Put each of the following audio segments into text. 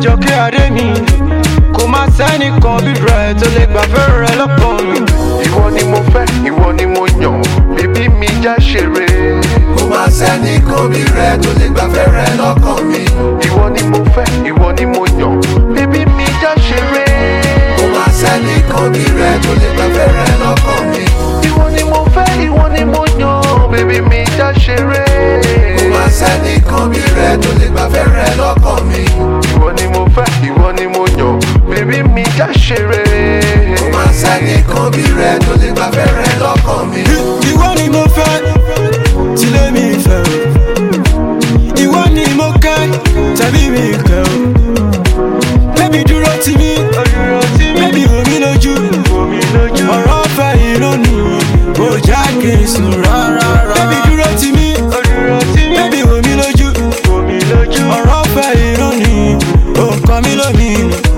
àjọkẹ́ adé mi kò má sẹ́nìkan bí rẹ̀ tó lè gbàfẹ́ rẹ̀ lọ́kàn mi. ìwọ ni mo fẹ́ ìwọ ni mo yàn bíbí mi já ṣeré. kò má sẹ́ni kan bí rẹ tó lè gbàfẹ́ rẹ lọ́kàn mi. ìwọ ni mo fẹ́ ìwọ ni mo yàn bíbí mi já ṣeré. kò má sẹ́ni kan bí rẹ tó lè gbàfẹ́ rẹ lọ́kàn mi. ìwọ ni mo fẹ́ ìwọ ni mo yàn bíbí mi já ṣeré. kò má sẹ́ni kan bí rẹ tó lè gbàfẹ́ rẹ lọ́kàn mi. ìwọ ni mo fẹ́ ìwọ ni mo yàn bíbí mi já ṣeré. kò má sẹ́ni kan bí rẹ tó lè gbàfẹ́ rẹ lọ́kàn mi. ìwọ ni mo fẹ́ tilé mi fẹ́ o ìwọ ni mo kẹ́ tẹ̀bí mi kẹ́ o bébí dúró tì mí bébí wò mí lójú ọ̀rọ̀ fẹ́ yìí lónìí kò já kí n sùn rárá bébí dúró tì mí bébí wò mí lójú ọ̀rọ̀ fẹ́ yìí lónìí kò kọ́ mi lónìí.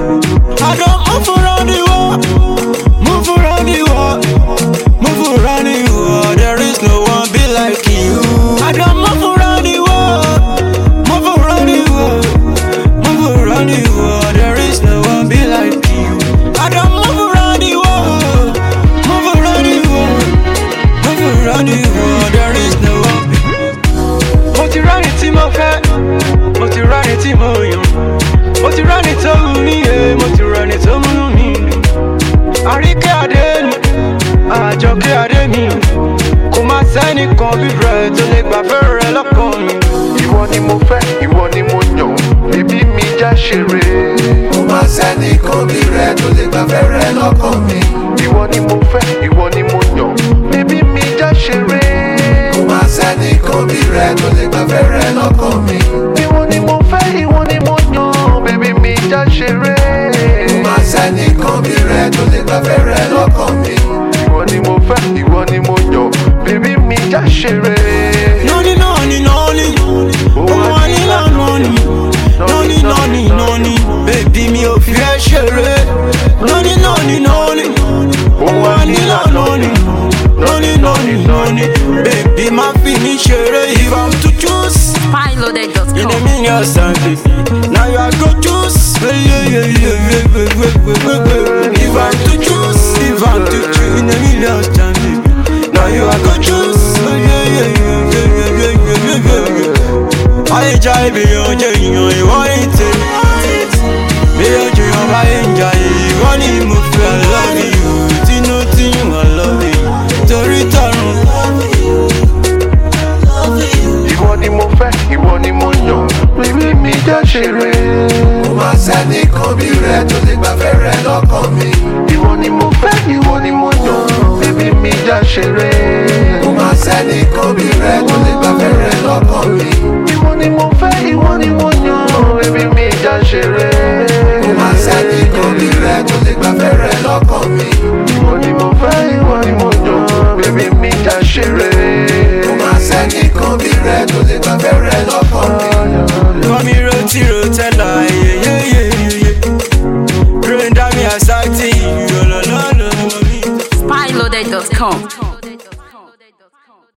I don't move around the world, move around the world, move around the world. There is no one be like you. I don't move around the world, move around the world, move around the world. There is no one be like you. I don't move around the world, move around the world, move around the world. There is no one. Be... Mo ti rárí tí mo fẹ́, mo ti rárí tí mo yàn. Mo ti rárí tó wù mí yé, mo ti rárí tó múnú mi dùn. Àríkẹ́ adé ni, àjọkẹ́ adé mi. Kò má sẹ́nìkan bí rẹ̀ tó lè gbàfẹ́ rẹ̀ lọ́kàn mi. ìwọ ni mo fẹ́ ìwọ ni mo yàn bíbí mi já ṣeré. kò má sẹ́ni kan bí rẹ tó lè gbàfẹ́ rẹ lọ́kàn mi. ìwọ ni mo fẹ́ ìwọ ni mo yàn bíbí mi já ṣeré. kò má sẹ́ni kan bí rẹ tó lè gbàfẹ́ rẹ lọ́kàn mi. ìwọ ni mo fẹ́ ìwọ ni mo yàn bíbí mi já ṣeré. kò má sẹ́ni kan bí rẹ tó lè gbàfẹ́ rẹ lọ́kàn mi. ìwọ ni mo fẹ́ ìwọ ni mo yàn bíbí mi já ṣeré. Noni noni noni, noni noni, noni noni noni, baby mi ò fi ẹ́ ṣeré. Noni noni noni, noni noni, noni noni noni, baby má fi mi ṣeré. If I'm to choose in a Piloted.com. million times, baby, now you are go choose. Yeah, yeah, yeah, yeah, yeah, yeah, yeah, yeah, yeah. If I'm to choose, if I'm to choose in a million times, baby, now you are go choose. Yeah, yeah, yeah, yeah, yeah, yeah, yeah, yeah, yeah. Ayé já ibi ọjọ́ èèyàn ìwọ ní tèmi. Bí ojú yan bá yé ń jà ìwọ ni mo fẹ́ lọ́ọ̀mì yòó. Tínú tí wọ́n lọ́ọ̀mì torí tọrùn. ìwọ ni mo fẹ́ ìwọ ni mo yàn bíbí mi já ṣeré. kò má sẹ́ni kan bí rẹ tó lè gbàfẹ́ rẹ lọ́kàn mi. ìwọ ni mo fẹ́ ìwọ ni mo yàn bíbí mi já ṣeré. kò má sẹ́ni kan bí rẹ tó lè gbàfẹ́ rẹ lọ́kàn mi. ìwọ ni mo fẹ́ ìwọ ni mo yàn bíbí mi já ṣeré. kò má sẹ́ni kan bí rẹ tó lè gbàfẹ́ rẹ lọ́kàn mi. ìwọ ni mo fẹ́ ìwọ ni mo yàn bíbí mi já ṣeré. kò má sẹ́ni kan bí rẹ tó lè gbàfẹ́ rẹ lọ́kàn mi. Mami roti rotella, yeah, yeah, yeah, yeah, yeah. Brain damn me, I say to you, lo, lo, lo, lo, lo, me. Piloted.com.